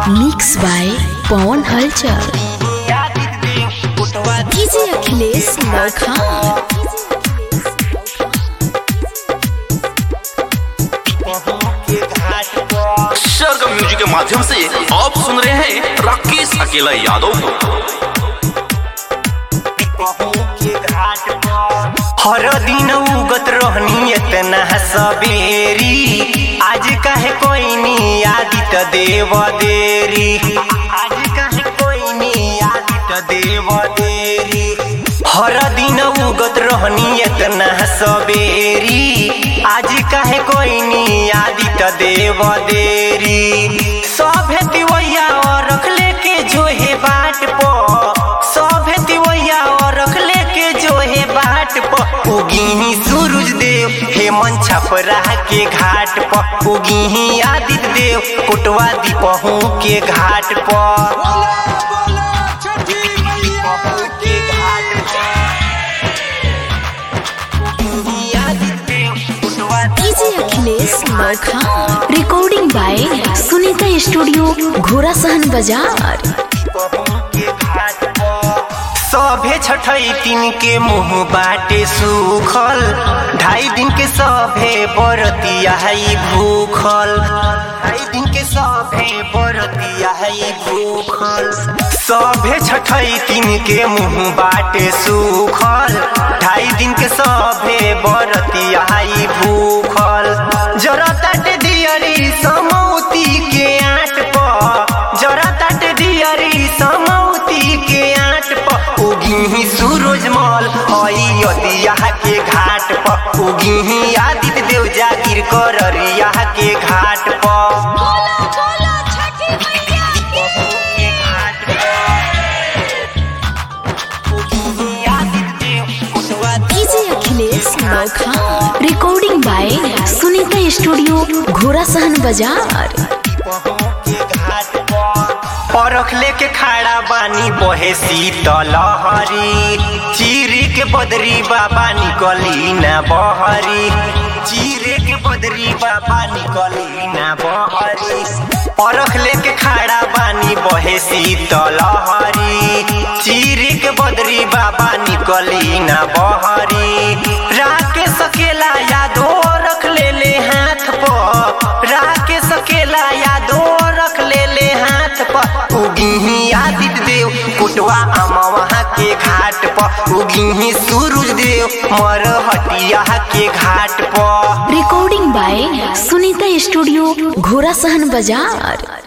mix by Pawan Halchal DJ Akhilesh Laukha Sargam music के माध्यम से आप सुन रहे हैं राकेश अकेला यादव को हर दिन उगत रहनी इतना सबेरी आज काहे कोई नी आदित देव देरी आज काहे कोई नी आदित देव देरी हर दिन उगत रहनी इतना सबेरी आज काहे कोई नी आदित देव देरी सभे तिवैया और रख लेके जो है बाट पो सभे तिवैया और रख लेके जो है बाट प उगी सूरज देव हेमंत छपरा के घाट प उगी आदित्य देव कुटवा दीपहू के घाट प DJ Akhilesh Laukha recording by Sunita studio Ghoda Sahan बाजार सभे छठई दिन के मुंह बाटे सूखल ढाई दिन के सभे बरतिया है भूखल ढाई दिन के सभे बरतिया है भूखल सभे छठई दिन के मुंह बाटे सूखल ढाई दिन के सभे बरतिया है भूखल जरा तट दियरी समौती के आट प जरा तट दियरी समौती के आट प उगी सूरजमल हई अदिया के घाट प उगी आदित्य देव जागिर कररिया के घाट प DJ Akhilesh Laukha recording by Sunita studio Ghoda Sahan बाजार परख लेके खड़ा बानी बहे शीतल हरी चीरी के बदरी बाबा निकली ना बहरी चीरे के बदरी बाबा निकली ना बहरी परख लेके खड़ा बानी बहे शीतल हरी चीरी के बदरी बाबा निकली ना बहरी राके सकेला यादो रख ले ले हाथ पर राके सकेला यादो रख ले ले हाथ पर उगी आदित्य देव कुटवा अमवा के घाट पर उगी सूरज देव मर हटिया के घाट पर recording by Sunita studio Ghoda Sahan बाजार